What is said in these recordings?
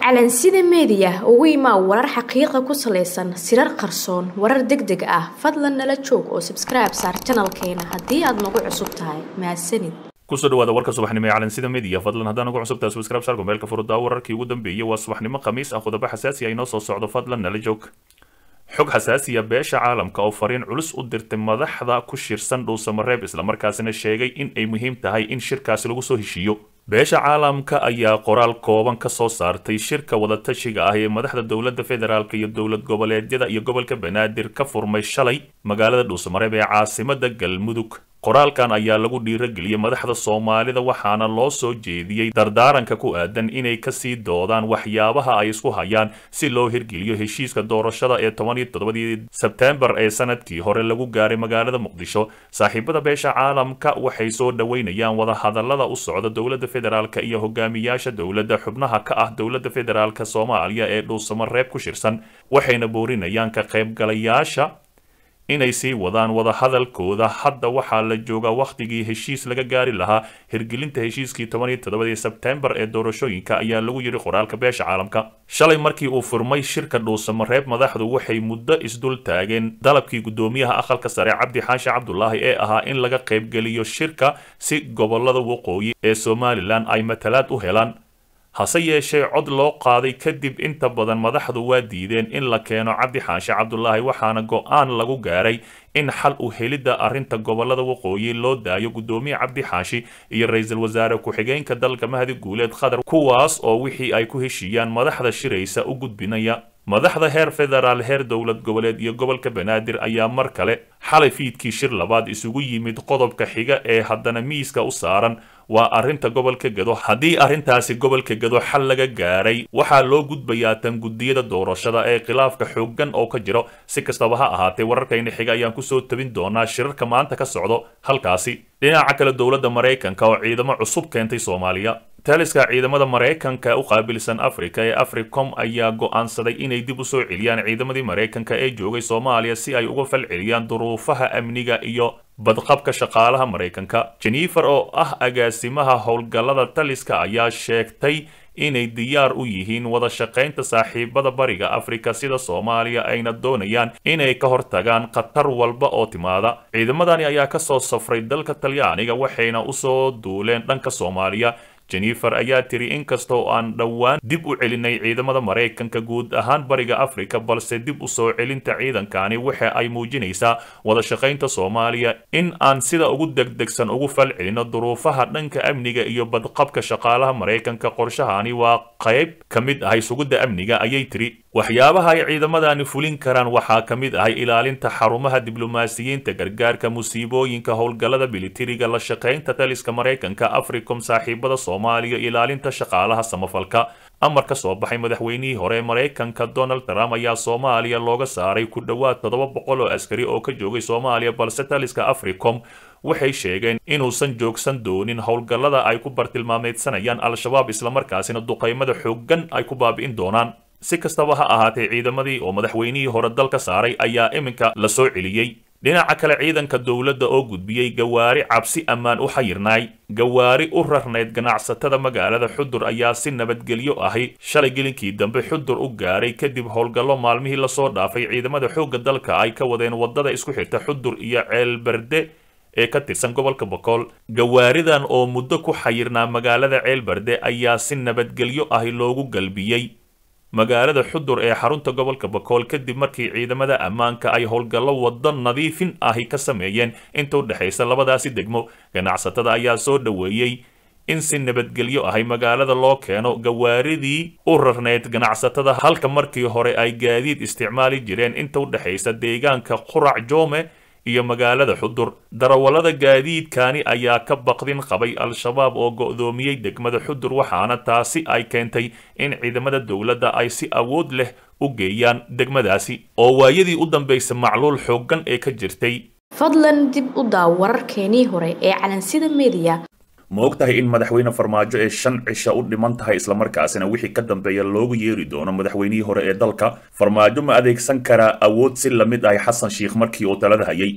calansida meediya ugu imaa warar xaqiiqa ku salaysan sirar qarsoon warar deg deg ah fadlan nala joog oo sabskribe saar janalkeena haddii aad nagu cusub tahay mahadsanid kusoo dhawaada warka subaxnimo ee calansida media fadlan haddaan ugu cusubtahay subscribe saar gomeelka furudaa wararkii ugu dambeeyey waa subaxnimo khamiis ah qodobo xasaasi ah inoo soo socdo fadlan nala joog xog xasaasiya beesha caalamka oo fariin culus u dirtay madaxda ku shirsan dhuusamareeb islamarkaasina sheegay in ay muhiim tahay in shirkaasi lagu soo heshiiyo beesha caalamka ayaa qoraal kooban ka soo saartay shirka wadatashiga ah ee madaxda dowladda federaalk iyo dowlad goboleedyada iyo gobolka banaadir ka furmay shalay magaalada dhuusamareeb ee caasimada galmudug qoraalkan ayaa lagu dhiirageliyey madaxda soomaalida waxaana loo soo jeediyey dardaaranka ku aadan inay kasii doodaan waxyaabaha ay isku hayaan si loo hirgeliyo heshiiska doorashada ee toban iyo toddobadii sebtembar ee sanadkii hore lagu gaaray magaalada muqdisho saaxiibada beesha caalamka waxay soo dhoweynayaan wadahadalada u socda dowladda federaalka iyo hogaamiyaasha dowladda xubnaha ka ah dowladda federaalk soomaaliya ee dhuusamareeb ku shirsan waxayna boorinayaan ka qaybgalayaasha inay sii wadaan wadahadalkooda hadda waxaa la joogaa wakhtigii heshiis laga gaari lahaa hirgelinta heshiiskii toban iyo toddobadii sebtembar ee doorashooyinka ayaa lagu yidhi qoraalka beesha caalamka shalay markii uu furmay shirka dhuusamareeb madaxdu waxay muddo isdul taageen dalabkii guddoomiyaha aqalka sare cabdi xaashi cabdulaahi ee ahaa in laga qaybgeliyo shirka si gobolada waqooyi ee somalilan ay matalaad u helaan hase yeeshee cod loo qaaday kadib inta badan madaxdu waa diideen in la keeno cabdi xaashi cabdulaahi waxaana go-aan lagu gaaray in xal u helidda arrinta gobolada waqooyi loo daayo guddoomiye cabdi xaashi iyo ra-iisul wasaare ku-xigeenka dalka mahdi guuleed qatar kuwaas oo wixii ay ku heshiiyaan madaxda shiraysa u gudbinaya madaxda heer federaal heer dowlad goboleed iyo gobolka banaadir ayaa mar kale xalay fiidkii shir labaad isugu yimid qodobka xiga ee haddana miiska u saaran waa arrinta gobolka gado haddii arrintaasi gobolka gado xal laga gaaray waxaa loo gudbayaa tan guddiyada doorashada ee khilaafka xooggan oo ka jiro si kastaba ha ahaatee wararkayna xiga ayaan kusoo tabin doonaa shirarka maanta ka socdo halkaasi dhinaca kale dowladda maraykanka oo ciidamo cusub keentay soomaaliya taliska ciidamada maraykanka u qaabilsan afrika ee africom ayaa go'aansaday inay dib u soo celiyaan ciidamadii maraykanka ee joogay soomaaliya si ay uga fal celiyaan duruufaha amniga iyo badqabka shaqaalaha maraykanka jennifer oo ah agaasimaha howlgallada taliska ayaa sheegtay inay diyaar u yihiin wada shaqaynta saaxiibada bariga afrika sida soomaaliya ayna doonayaan inay ka hortagaan khatar walba oo timaada ciidamadani ayaa ka soo safray dalka talyaaniga waxayna usoo duuleen dhanka soomaaliya jennifer ayaa tiri inkastoo aan dhowaan dib u celinay ciidamada maraykanka guud ahaan bariga afrika balse dib u soo celinta ciidankani waxa ay muujinaysaa wada shaqaynta soomaaliya in aan sida ugu degdegsan ugu fal celino duruufaha dhanka amniga iyo badqabka shaqaalaha maraykanka qorshahani waa qayb ka mid ahay sugidda amniga ayay tiri waxyaabaha ay ciidamadani fulin karaan waxaa ka mid ahay ilaalinta xarumaha diblomaasiyiinta gargaarka musiibooyinka howlgallada militariga la shaqaynta taliska maraykanka africom saaxiibada soomaaliya ilaalinta shaqaalaha samafalka amar ka soo baxay madaxweynihii hore ee maraykanka donald trump ayaa soomaaliya looga saaray ku dhowaad toddoba boqol oo askari oo ka joogay soomaaliya balse taliska africom waxay sheegeen inuusan joogsan doonin howlgallada ay ku bartilmaameedsanayaan al-shabaab islamarkaasina duqaymada xooggan ay ku baabi'in doonaan si kastaba ha ahaatee ciidamadii oo madaxweynihii hore dalka saaray ayaa iminka la soo celiyey dhinaca kale ciidanka dowladda oo gudbiyey gawaari cabsi ammaan u xayirnaay gawaari u rarnayd ganacsatada magaalada xudur ayaa si nabadgelyo ahi shalay gelinkii dambe xudur u gaaray kadib howlgallo maalmihii lasoo dhaafay ciidamada xoogga dalka ay ka wadeen waddada isku xirta xudur iyo ceelberde ee ka tirsan gobolka bokool gawaaridan oo muddo ku xayirnaa magaalada ceelberde ayaa si nabadgelyo ahi loogu galbiyey magaalada xudur ee xarunta gobolka bakool kadib markii ciidamada ammaanka ay howlgallo waddo nadiifin ahi ka sameeyeen inta u dhexaysa labadaasi degmo ganacsatada ayaa soo dhoweeyey in si nabadgelyo ahay magaalada loo keeno gawaaridii u rarneyd ganacsatada halka markii hore ay gaadiid isticmaali jireen inta u dhexaysa deegaanka qurac joome iyo magaalada xudur darawallada gaadiidkani ayaa ka baqdin qabay al-shabaab oo go'doomiyey degmada xudur waxaana taasi ay keentay in ciidamada dowladda ay si awood leh u geeyaan degmadaasi oo waayadii u dambaysa macluul xooggan ee ka jirtay fadlan dib u daaw wararkeenii hore ee calansida meediya ma og tahay in madaxweyne farmaajo ee shan cisha u dhiman tahay islamarkaasina wixii ka dambeeya loogu yeeri doono madaxweynihii hore ee dalka farmaajo ma adeegsan karaa awood si lamid ahay xasan shiikh markii uu talada hayay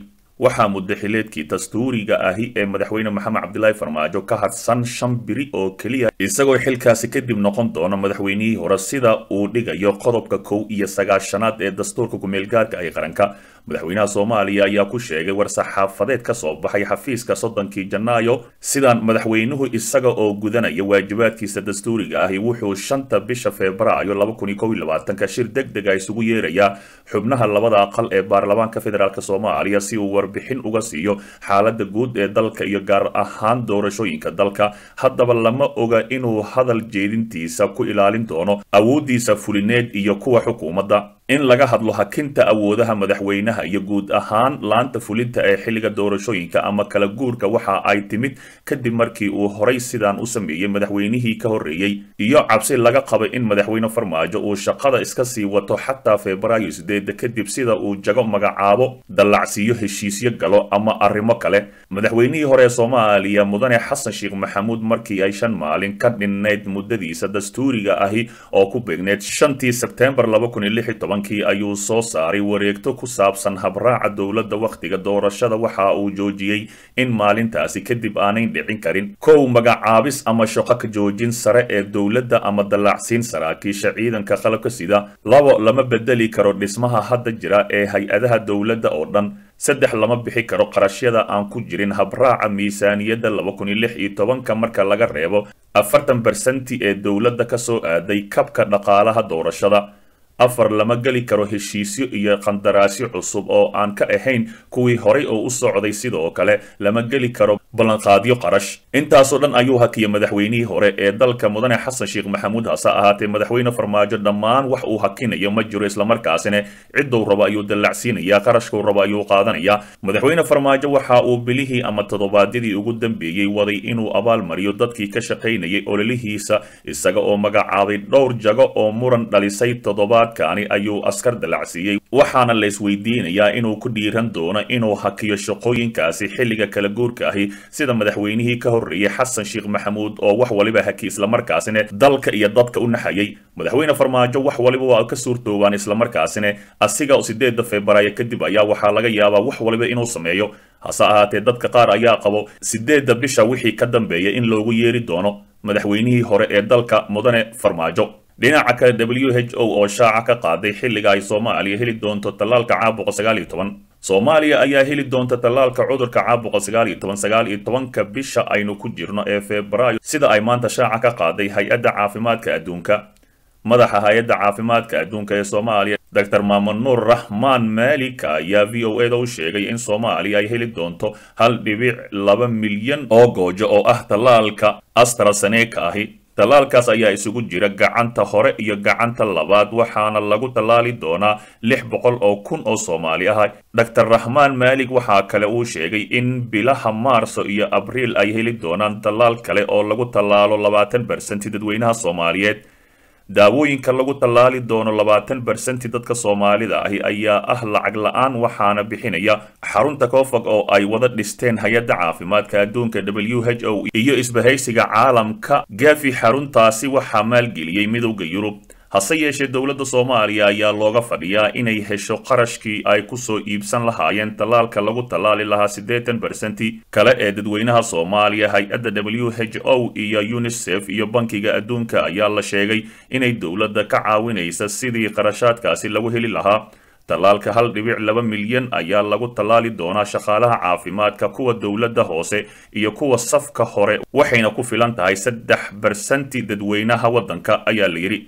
waxaa muddaxileedkii dastuuriga ahi ee madaxweyne maxamed cabdilaahi farmaajo ka hadsan shan biri oo keliya isagoo xilkaasi kadib noqon doona madaxweynihii hore sida uu dhigayo qodobka kow iyo sagaashanaad ee dastuurka kumeelgaarka ay qaranka madaxweynaha soomaaliya ayaa ku sheegay war-saxaafadeed ka soo baxay xafiiska soddonkii janaayo sidaan madaxweynuhu isaga oo gudanaya waajibaadkiisa dastuuriga ahi wuxuu shanta bisha febraayo laba kun iyo kow iyo labaatanka shir deg dega isugu yeerayaa xubnaha labada aqal ee baarlamaanka federaalk soomaaliya si uu warbixin uga siiyo xaalada guud ee dalka iyo gaar ahaan doorashooyinka dalka haddaba lama oga inuu hadal jeedintiisa ku ilaalin doono awooddiisa fulineed iyo kuwa xukuumadda in laga hadlo hakinta awoodaha madaxweynaha iyo guud ahaan laanta fulinta ee xilliga doorashooyinka ama kala guurka waxa ay timid kadib markii uu horay sidaan u sameeyey madaxweynihii ka horreeyey iyo cabsi laga qabay in madaxweyne farmaajo uu shaqada iska sii wato xataa febraayo sideeda kadib sida uu jago magacaabo dallacsiiyo heshiisyo galo ama arrimo kale madaxweynihii hore ee soomaaliya mudane xasan sheekh maxamuud markii ay shan maalin ka dhinnayd muddadiisa dastuuriga ahi oo ku beegneed shantii sebteembar laba kun iyo lix iyo toban ayuu soo saaray wareegto ku saabsan habraaca dowladda wakhtiga doorashada waxa uu joojiyey in maalintaasi kadib aanayn dhicin karin kow magacaabis ama shaqo ka joojin sare ee dowladda ama dallacsiin saraakiisha ciidanka qalabka sida labo lama bedeli karo dhismaha hadda jira ee hay-adaha dowladda oo dhan saddex lama bixi karo qarashyada aan ku jirin habraaca miisaaniyadda laba kun iyo lix iyo tobanka marka laga reebo afartan bersenti ee dowladda ka soo aaday kabka dhaqaalaha doorashada afar lama geli karo heshiisyo iyo qandaraasyo cusub oo aan ka ahayn kuwii horay oo u socday sidoo kale lama geli karo ballanqaadyo qarash intaasoo dhan ayuu hakiyay madaxweynihii hore ee dalka mudane xasan sheekh maxamuud hase ahaatee madaxweyne farmaajo dhammaan wax uu hakinayo ma jiro islamarkaasina cidduu rabo ayuu dallacsiinayaa qarashkuu rabo ayuu qaadanayaa madaxweyne farmaajo waxa uu bilihii ama toddobaadyadii ugu dambeeyey waday inuu abaalmariyo dadkii ka shaqaynayay ololihiisa isaga oo magacaabay dhowr jago oo muran dhalisay toddobaadkaani ayuu askar dallacsiiyey waxaana la isweydiinayaa inuu ku dhiiran doono inuu hakiyo shaqooyinkaasi xilliga kala guurka ahi sida madaxweynihii ka horreeyey xasan sheekh maxamuud oo wax waliba haki islamarkaasina dalka iyo dadka u naxayay madaxweyne farmaajo wax waliba waa ka suurtoobaan islamarkaasina asiga sideeda febraayo kadib ayaa waxaa laga yaabaa wax waliba inuu sameeyo hase ahaatee dadka qaar ayaa qabo sideedda bisha wixii ka dambeeya in loogu yeeri doono madaxweynihii hore ee dalka mudane farmaajo dhinaca kale w h o oo shaaca ka qaaday xilliga ay soomaaliya heli doonto tallaalka caabuqa sagaal iyo toban soomaaliya ayaa heli doonta tallaalka cudurka caabuqa sagaal iyo toban sagaal iyo tobanka bisha aynu ku jirno ee febraayo sida ay maanta shaaca ka qaaday hay-adda caafimaadka adduunka madaxa hay-adda caafimaadka adduunka ee soomaaliya dor maamun nuur raxmaan maalik ayaa v o eda u sheegay in soomaaliya ay heli doonto hal dhibic laba milyan oo goojo oo ah tallaalka astraseneka ahi tallaalkaas ayaa isugu jira gacanta hore iyo gacanta labaad waxaana lagu tallaali doonaa lix boqol oo kun oo soomaali ah dor raxmaan maalig waxaa kale uu sheegay in bilaha maarso iyo abriil ay heli doonaan tallaal kale oo lagu tallaalo labaatan bersenti dadweynaha soomaaliyeed daawooyinka lagu tallaali doono labaatan bersenti dadka soomaalida ahi ayaa ah lacag la-aan waxaana bixinaya xarunta koofag oo ay wada dhisteen hay-adda caafimaadka adduunka w h o iyo isbahaysiga caalamka gafi xaruntaasi waxaa maalgeliyey midowda yurub hase yeeshee dowladda soomaaliya ayaa looga fadhiyaa inay hesho qarashkii ay kusoo iibsan lahaayeen tallaalka lagu tallaali lahaa siddeetan bersenti kale ee dadweynaha soomaaliya hay-adda w h o iyo unisef iyo bankiga adduunka ayaa la sheegay inay dowladda ka caawinaysa sidii qarashaadkaasi lagu heli lahaa tallaalka hal dhibic laba milyan ayaa lagu tallaali doonaa shaqaalaha caafimaadka kuwa dowladda hoose iyo kuwa safka hore waxayna ku filan tahay saddex bersenti dadweynaha waddanka ayaa la yidhi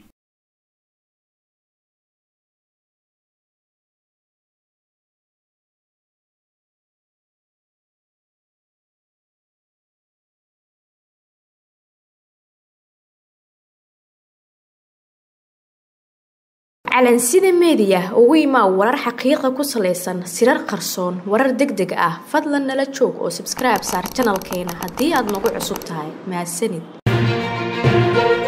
calansida meediya ugu imaa warar xaqiiqa ku salaysan sirar qarsoon warar deg deg ah fadlan nala joog oo sabskribe saar janalkeena haddii aad nagu cusub tahay mahadsanid